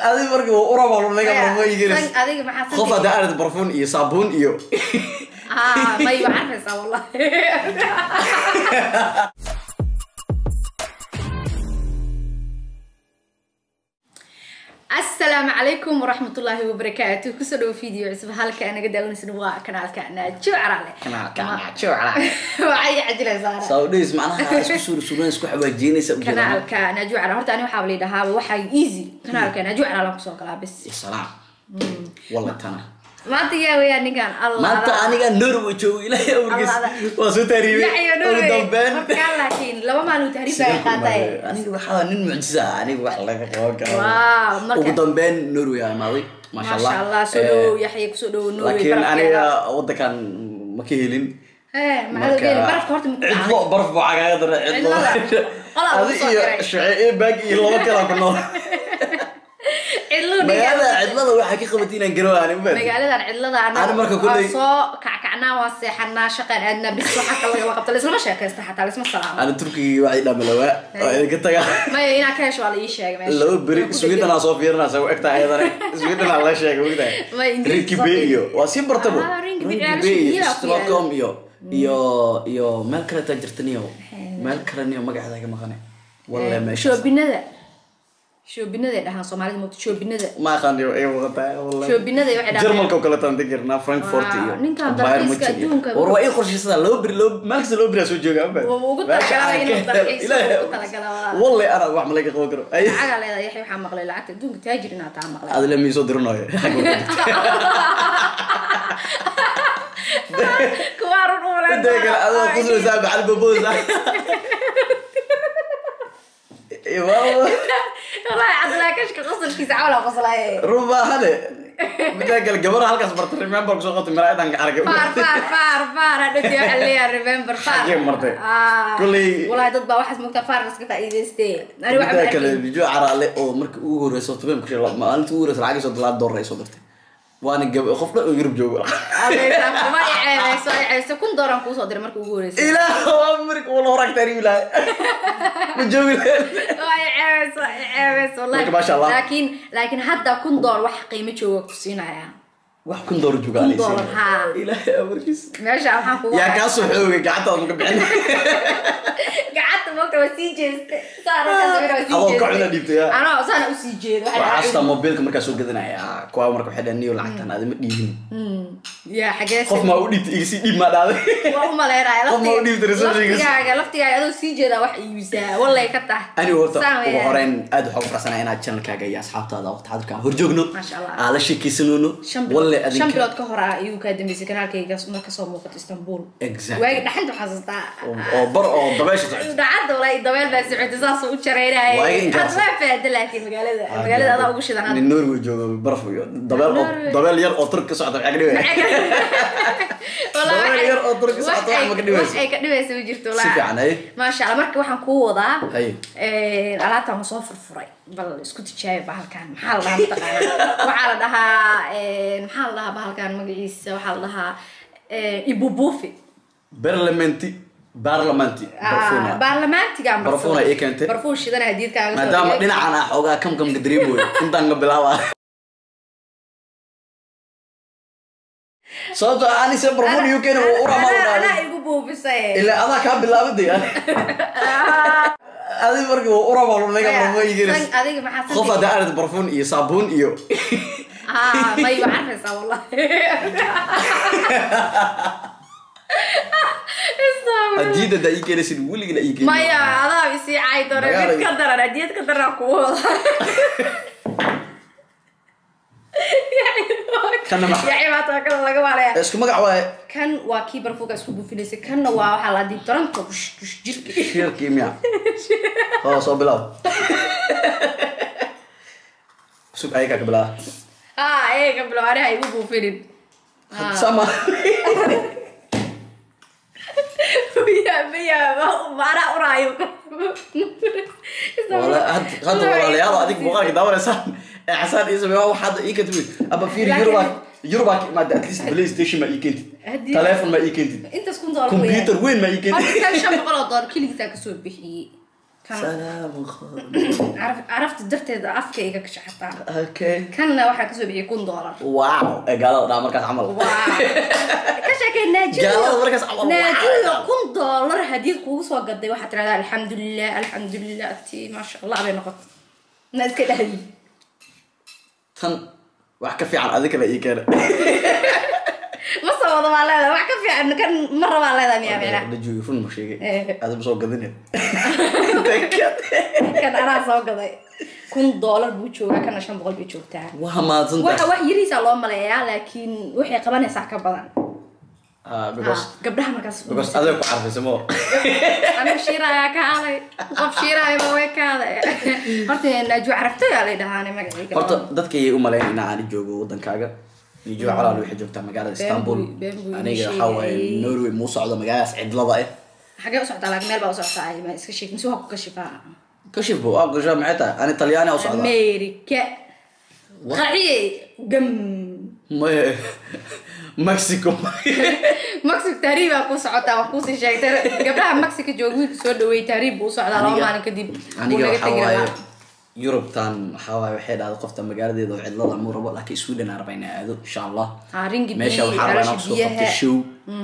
adiga markii waa uraba laga barfuun San- igelis adiga maxaa qof hadda arid barfuun iyo saabuun iyo ah may waa carfaysaa wallahi asalaamu calaykum waraxmatullaahi wabarakaatu kusoo dhawo video cusub halka anaga daawanaysan waa kanaalka naajo carale kanaalka naajo carale. waxay cajilaysaa saudhays macnaha isku suur suuran isku xawaajiinaysa u jeedaan kanaalka naajo carale horta ani waxaa layidhahaa waxaa easy kanaalka naajo carale kusoo galaa bis salaam walla tana maanta yaa weyaa ninkan allah maanta aniga norway joogo ilaahay awrgiis waa soo taariibay yaciyo ugu dambeyn markaa laakiin laba maalin tahriib baa qaatay aniga waxaa nin mucjisa ah aniga wax laga qaban karo Wow, marka- ugu dambeyn norway aa imaaday maasha allah maasha allah soo Eh, dhawow yaxya kusoo dhawow norway laakiin barafkeeda. aniga wadankan ma ka helin Eh, maxaa geeli barafka horta maku dhacay cidlo baraf buu cagaaga daray cidlo Cidlada. Qolaa lagu adi soo iyo diray. shucee baag iyo laba kala ku nool cidluu magaalada cidlada waxaa ka qabatay inaan garowaani ma magaaladan cidlada Ani anaga marka waa kulley- soo kackacnaa waa seexanaa shaqaan aadnaa bis waxa kale lagama qabta laislama sheekaysta xataa laisma salaamo ana turkiga waxay dhamalawaa oo idinka taga maya inaa ka hesho waa la ii sheegay meesha laba beri Waa ku sweden aa soo fiirinaysa u egtaa ayadana sweden aa la sheegay Ma ogtahay Ingiriis rinki soo bay fiir. iyo waa sii bartabo Ah, Rinky Bay, Rinky ah, Bay iyo Shiila ku stockholm iyo iyo iyo meel kale taa jirtaniyo meel kale niyo magaceeda ka maqane walle dhigay. meesha shoobinada shoobinaday dhahaan soomaalida moogta shoobinada ma aqaaniyo ay muuqataa wallahi shoobinada waxay dhahaan jarmalka oo kale taan digirnaa frankfurt Wow, iyo ninkan Bayern dalxiiska Munchen iyo- adduunka- war waa ii qorshaysada laba beri laba meel kasta laba beri aa soo jooga amba Wuu ugu talagalay inuu dalxiiso, ugu talagalay, waa. walle ana wax ma laga qaban karo Ay, lacagaa leedahay yaxya waxaa maqlay lacagta adduunka taajir inaa taa maqlay adile miisoo diranayo kuwaa run u walaal inta kale adoo qusulaysaa macal baboosa walahi cabdilaahi kashka qosolkiisa cawla qoslaaye run baahane midda kale gabara halkaas barta remember kusoo qotay maraadan ka argay faar faar faar faar hadhowti waxaa leeyahay remember faar Xagee martay? Ah, Kulley- walahi dad baa waxaas mogtaa faar iska faa'iidaystee ani waxa midda ma kale arkin bijo caraale oo markii ugu horeyso toban kushe maalintii ugu horeysa lacag soo dalaad doolar ay soo dirtay waana gab qof dhan oo yurub joogo Adeysa, kuma i ceebeyso i ceebeyso kun dooran kuusoo diray markii ugu horeysay ilaah waa marka wala horaag taariibi lahay ma joogi lahayn waa i ceebeyso i ceebeyso wallahi Marka, masha Allah. laakiin laakiin hadda kun dool wax qiimo jooga ku siinaya wax kun doolar jooga Kun anaysi. doolar, haa. ilaahay amarkiis meesha waxaan kugu yaa kaa soo xoogay gacantaada maka bixin gacanta moogta waa sii jeeste saana ka sawira waa sii Adoo jeeste ka cuna dhiibtay, yaa. anoo saana usii jeedo waxay waxaa dhahay- xasuustaa mobilka markaa soo gadanaya kuwa marka waxay dhahan niyo lacagtan adima dhiibin Hmm, yaa xagee qof maa u dhiibtay igasii dhiib maa dhaaday waa u maleynaya Qof ma u dhiibtay receptionist? laftigaaga laftigaaga adoo sii jeedaa wax iibisaa wallay ka tahay anigu horta Saan ugu weeyaan. horeyn aad waxaa ku faraxsanaa inaad channelkaaga iyo asxaabtaada waqti xadirka aan horjoogno Masha Allah. aan la sheekaysanoono shan walle bilood shan adinka bilood ka hor ah ayuu kaa dambeysay kanaalkayga mar kasoo muuqato istanbul Exactly. waagi dhaxanta xasuustaa oo oo bar oo dabeesha socota dhacadda walaa dabeel baa socotay saasoo u jaraynaya Waagi inkaas. hadda waa faada laakiin magaalada magaalada adaa ugu shidan hadda nin norway joogo baraf iyo dabeel oo Norway. dabeel yar oo turk ka socda maxaa ka dhibaya Wallahi Dabeel waxay- yar oo durka wax socota, wax ay- ma ka dhibayso? wax ay ka dhibaysa ma jirto si walahi. fiican ay maasha allah marka waxaan kuu wadaa Haye. eh, alaabtan waan soo furfuray bal isku tijaabi bahalkan maxaa la dhahaa mataqaana waxaa la dhahaa eh, maxaa la dhahaa bahalkan magaciisa waxaa la dhahaa eh, ibubufi barlamenti barlamenti barfuna baarlamaantigan Barfuun ay ii keentay. barfuun shidan hadiidkaaga soo maadaama dhigay. dhinacan ah xoogaa kamkamka dareemoyo intaan ka bilaaba sababtoo ah anise barfun uk na uu uramaa Anaa- anaa udhaaday igu buufisay ilaa adaa kaa bilaabaday adi markii uu uramaa laga barfun igelis San- adiga maxaa qof santi- hadda arid barfun iyo saabuun iyo Ah, may waa carfaysaa wallahi Astaghfirullah. hadiyada daa ii keenaysid weligana ii keenin maya adaa isii caay doona Magaala- mid ka daran hadiyad ka daran kugu wada Kana maxaa? yacibaata waa kala laga waalaya isku magac waaye kan waa kii barfuuga isku buufinaysay kanna waa waxaa la diib toranka kush kush jirka shirkii miya oo soo bilaab sug ayagaa ka bilaaba ah eega bilo aniha igu buufinin Ah. sama ya miya maana uraayo wala had- hadda walaalayaal adig muuqaalka daawanaysaan ee xasaan iyo sameeya waxaad ii kentid aba fiir Laakiin- yuruba yuruba imaada at least playstation ma ii kentid Haddii- telephone ma ii kentid intaas kun doolar computer weyn ma ii Horta kentid kan shan boqol oo doolar keligiisaa kasoo bixiyey Kan- salaamu qaadan caraf carafta darteeda afka iga gasha xataa okay kanna waxaa kasoo bixiyay kun doolar wow ee gaalada dhaa markaas camal Wow. ka sheekay Gaalada markaas camal, wow. naajiyo kun doolar hadiyad kugu soo gaday waxaad tirahdaa alxamdulilah alxamdulilah ti maasha allah bay noqotay na iska dhahdi tan wax ka fiican adi kale ii keena ma soo wada baa leedahay wax ka fiican kan ma rabaa leedahay miyaa meena dajuy run ma sheegay Eh. adama soo gadine kan anaa soo gaday kun doolar buu joogaa kana shan boqol bay joogtaa waa waxa mahadsantahay wax yariisaa loo maleeyaa laakiin waxay qabanaysaa ka badan Ah, because Ah, gabdhaha markaas because adeeg ku carfaysa mo aniga shiiraayaa ka haday qof shiiraayaba way ka haday horta naaju carabtayaa lay dhahaane magacayga horta dadka ayay u maleyn in aan joogo wadankaaga nijo calaal waxay joogtaa magaalada istanbul buu- been buu aniga ii waxaa waaye sheegay. norway muu socdo magaaladaas cidlada ah xagee u socdaa laakiin meel baa u socotaa ay ma iska sheeg mise waa ku kashifaa kashif bu aa gashaa maxay tahay ani talyaani u socdaa america qaciye gam maye mexico mexico tahriib baa ku socotaa waa kuusii sheegtay gabdhaha mexico jooga wiilka soo dhaweey tahriib buu u socdaa laba Aniga- maalin kadib buu aniga naga waxaa tegi waaye rabaa yurubtan waxaa waaye waxay dhahday qofta magaaladeeda oo cidlada muu rabo laakiin sweden aan rabaa inaa aado insha allah Ah, ringi meesha biyi, waxaa rabaa inaan caloosha kusoo qabto biyaha. show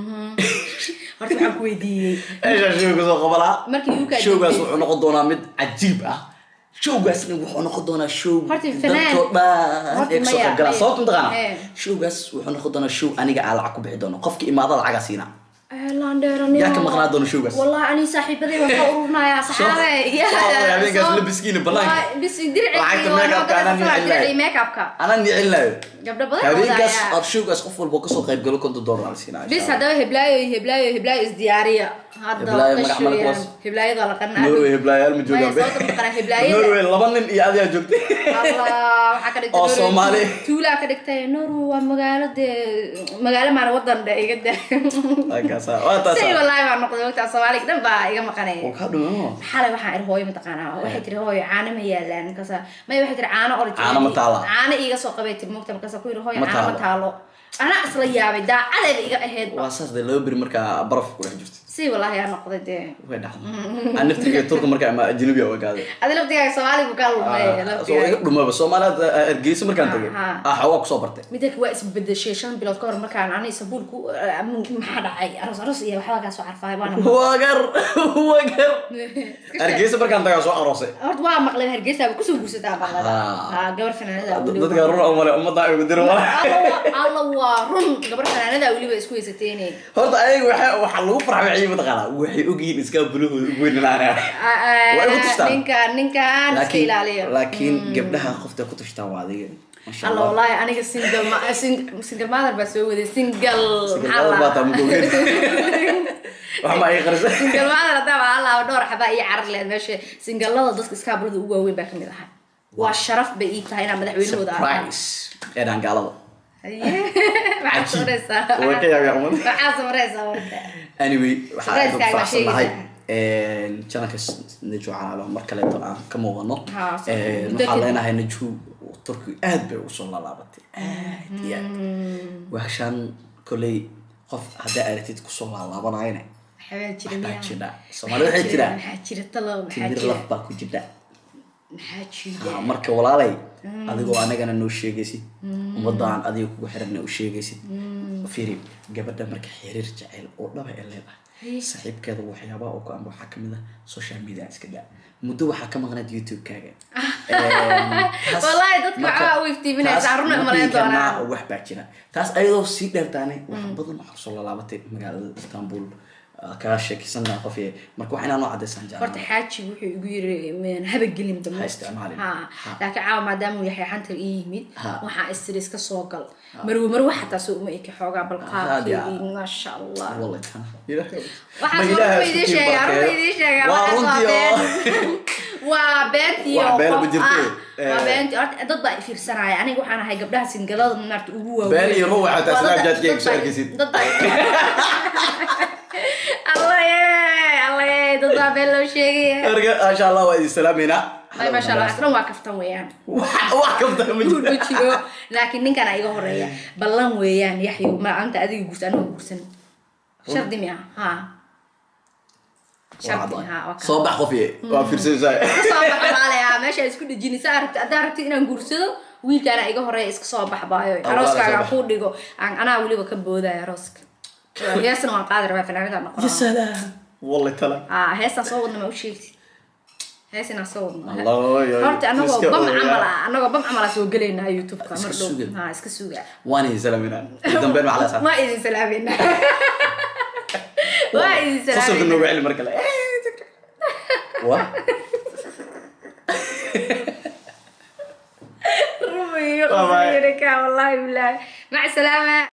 horta waxaan ku weydiiyey meesha show kasoo qabalaa Markii UK showgaas dibdey- wuxuu noqon doonaa mid cajiib ah showgaasna wuxuu noqon doonaa show Horta fanaan- dadkoo dhan Horta ee kasoo maya, qayb galaa maya. sababta mataqaana Eh. showgaas wuxuu noqon doonaa show aniga aan lacag ku bixi doono qofki imaada lacagaa siina landheeranimo Yaa ka maqnaa doona showgaas? wallahi ani saaxiibaday waan ka ururinayaa saxaabe soo- habeenkaas labiskiina banaanka. bis dirci Lacagta make-upka anaan nicin lahayn. make-upka anaan nicilinayo gabdho badan habeenkaas wadaayaa. aad showgaas qof walba kasoo qayb galo konton dollar aan siinaa bis haddaba heblaayo heblaayo heblaayo isdiyaariya hadda Heblaayo magac qashooyaan. male kuwaas. heblaayada la qanaa norway heblayaal ma joogaan Maya, sababta ma qanaa heblaayada norway laba nin iyo adigaa joogtay Allah, waxaa ka dhigtay Oo Norway. Soomaali. tuulaa ka dhigtay norway waa magaalo dee magaalo maana wadan dhe iga da halkaasa waa say taasa wallaahi baa noqday wagtaa soomaaliga dhan baa iga maqanaya oo kaa dhumo xalay waxaan iri hooyo mataqaanaa waxay tiri hooyo caano ma yaalaan markaasa maya waxay tiri caano origin Caano ma taala? caano iiga soo qabay tiri mogta markaasa ku yiri hooyo Ma caano ma taalo anaa isla yaabay daacadayba iga ahayd waa saas dee laba beri markaa baraf ku dhex jirto si wallaahi aa noqday dee way dhacday aan naftiga turka markaa ama ajnabi a ogaaday adi laftigaaga soomaaligu kaa lumay soo iga laftigaaga dhumaba soomaaliya hargeysa markaan tagay Aha. ah xawaa kusoo bartay midaka waa isbedeshay shan bilood ka hor markaan ani sabuul ku maxaa dhacay aroos aroos iyo waxbaa kaa soo carfaay waana wagar wagar hargeysa markaan tagaa soo aroosay horta waa maqleen hargeysaaba kusoo guursataa maqlada Ah. ha gabar fanaanada dadka run oo male ummadda ay ugu diro alla waa run gabar fanaanada weliba isku haysateene horta ayaga waxa waxa lagu farxay mataqaanaa waxay ogyihiin iska bulahooda ugu weynanaanaa Way igu tustaan. ninka ninkaan iska laakiin ilaaliyo laakiin gabdhaha qofta ku tashtaan waa adiga masha alla allah wallahi aniga single ma sing- single mother baa soo waday single maxaa mother baa taa la- mugogeen. wax ma ay qarisa single mother haddaa baa alla dhowr xabaa iyo carar leed meesha singalada dadka iskaabulada ugu waaweyn baa kamid ahaa waa sharaf bay ii tahay inaan madaxweynahooda arkaan surprise ee dhan gaalada maxaa samaraysaa way ka yaabyaa umad maxaa samaraysaa marka anyway waxaa aad ugu Surprise-kaaga faraxsan nahay sheegaysaa. janalka naju calaalo mar kaleeto aan ka muuqano Ha, so- Een, muddo waxaan kadib. leenahay naju turki aad bay ugu soo laalaabatay aad iyo aad waxaan koley qof haddaa aragtid kusoo laalaabanayana waxbaa jira waxbaa miyaa? jira soomaali waxay tiraa maxaa jira talo maxaa timir jira laf baa ku jira maxaa jira Ah, marka walaalay adigoo anagana noo sheegaysid ummadaan adiga kugu xiranna u sheegaysid fiiri gabadha marka xiriir jecel oo dhaba ee leedahay saaxiibkeeda waxyaabaha oo ku amba waxaa kamid ah social media iska daa muddo waxaa ka maqnayd youtube-kaaga Wallaahi dadka waxbaa u iftiiminaysaa, run ay umalayn doonaan. wax baa jira taas ayadoo sii dheertaane wax badan waxaa kusoo laalaabatay magaalada istanbul ah, kaga sheekaysanaa qof ee marka wax inaa noo cadeysaan horta jeclaan xaaji wuxuu igu yiri "Meen habagelin dambe Ha isticmaalin. ha Ha. laakiin caawa maadaama uu yahay xanta ii yimid Ha. waxaa istiri iska soo gal marwo marwo xataa soo uma eki xoogaa bal Ha, dia. qaabkeedii maasha allah والله كان إلهي waxaas ما إلهي waa idiin سكين sheegaa بركة. runta idiin sheegaa waa waxaas waa runtii oo- been waa beentii Wax oo been ma qof jirto. ah waa Eh. beentii horta dad baa fiirsanaya aniga waxaan ahay gabdhaha singalada maarta ugu waaweyn Been iyo ruux xataa Waa dad- Snapchat-kayga dad soo baa- arkaysid. dad baa allah yee allah yee dad baa been loo sheegaya أرجع إن شاء الله وإذا سلامنا ay maasha allah aslan waa kaftan weeyaan wax kafta ma guud ma jirto jiro laakiin ninkan iga horeeya ballan weeyaan yaxyo maanta adiga guursa aniga guursan shardi miya ha shardi ha waa ka soo bax qof ye waa fiirsanaysaa soo baxbaalaya meesha isku dhejinaysa aragti haddaa rabti inaan guursado wiilkaana iga horeeya iska soo baxbaayo waa arooskaaga soo aan kuu dhigo aan anaa weliba ka boodaya arooska heesna waan qaadi rabaa fanaanada ya noqon salaam walle tala ah heestaan soo wadna ma u sheegtid hees inaan soo wadno Allah, yo, horta anagoo iska bam ooyaa. camal ah anagoo bam camal ah soo gelaynaa youtubeka Iska mar dhow suga. ha iska suga waan idin salaaminaa ugu dambeyn waxaa la saa ma idin salaamayna waa idin fasalka nooga salaamayna celi mar kale wa rumiyo Bye bye. qasirka wallahi bilahi mac salaama